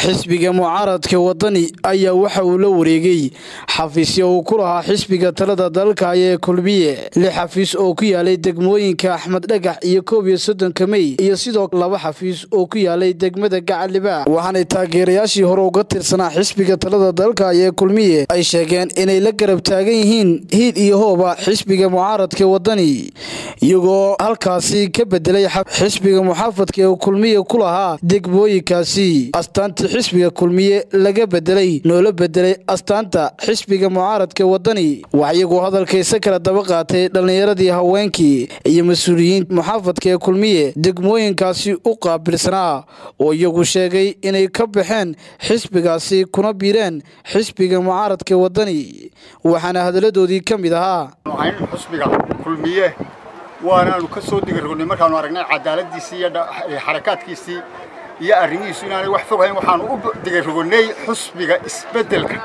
xisbiga mucaaradka wadani ayaa waxa uu la wareegay xafiisyo uu ku lahaa xisbiga talada dalka ee kulmiye lix xafiis oo ku yaalay degmooyinka axmed dhagax iyo koob iyo soddonka mey iyo sidoo laba xafiis oo ku yaalay degmada gacaliba waxaanay taageerayaashii hore uga tirsanaa xisbiga talada dalka ee kulmiye ay sheegeen inay la garab taagan yihiin hiid iyo hooba xisbiga mucaaradka wadani iyagoo halkaasi ka bedelay xisbiga muxaafadka ee kulmiye ku lahaa degmooyinkaasi astaantii xisbiga kulmiye laga bedelay noola bedelay astaanta xisbiga mucaaradka wadani wax iyagoo hadalkaysa kala daba qaatay dhallinyaradii haweenkii iyo mas-uuliyiin muxaafadka ee kulmiye degmooyinkaasi u qaabilsanaa oo iyagu sheegay inay ka baxeen xisbigaasi kuna biireen xisbiga mucaaradka wadani waxaana hadaladoodii ka mid ahaa xusbiga kulmiye waanaanu ka soo digarrognay markaanu aragnay cadaaladiisii iyo xarakaadkiisii iyo arrimihiisu inaanay wax fogahayn waxaanu u digarrogonay xusbiga isbeddelka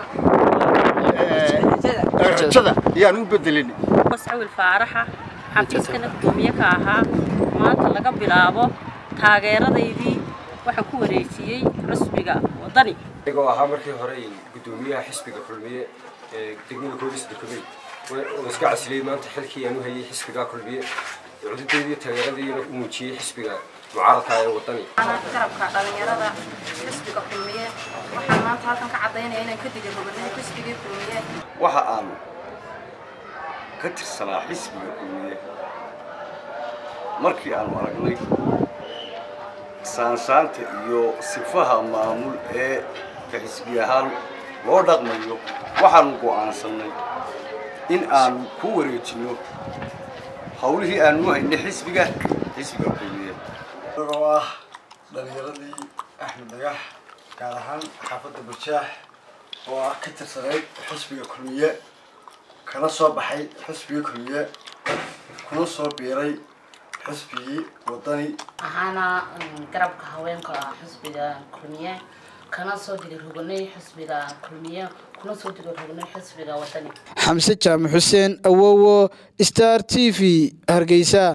rajada ayaanu u bedelinay wascawil faaraxa xafiiskana gudoomiye ka ahaa maanta laga bilaabo taageeradaydii waxaan ku wareejiyey xusbiga wadani anigoo ahaa markii hore gudoomiyaha xisbiga kulmiye ee degmada koodis dekumey oo iska casiliyey maanta xilkii aan u hayay xisbiga kulmiye cududeedii taageeradiina u muujiyey xisbiga mucaaradka ee wadani garabka dhalinyarada xisbiga kulmiye waxaan maanta halkan ka cadaynaya inaan ka diga roganay xisbigii kulmiye waxa aan ka tirsanaa xisbiga kulmiye markii aanu aragnay saansaanta iyo sifaha maamul ee ka xisbi ahaan loo dhaqmayo waxaanu go'aansannay in aanu ku wareejinno hawlihii aanu haynay xisbiga xisbiga kulmiye isagoo ah dhalinyaradii axmed dhagax gaar ahaan xaafadda bajaax oo ah ka tirsanayd xisbiga kulmiye kana soo baxay xisbigii kulmiye kuna soo biiray xisbigii wadani waxaana garabka haweenka ah xisbiga kulmiye kana soo digaroganay xisbiga kulmiye kuna soo digaroganay xisbiga wadani xamse jaamac xuseen awowo star t v hargeysa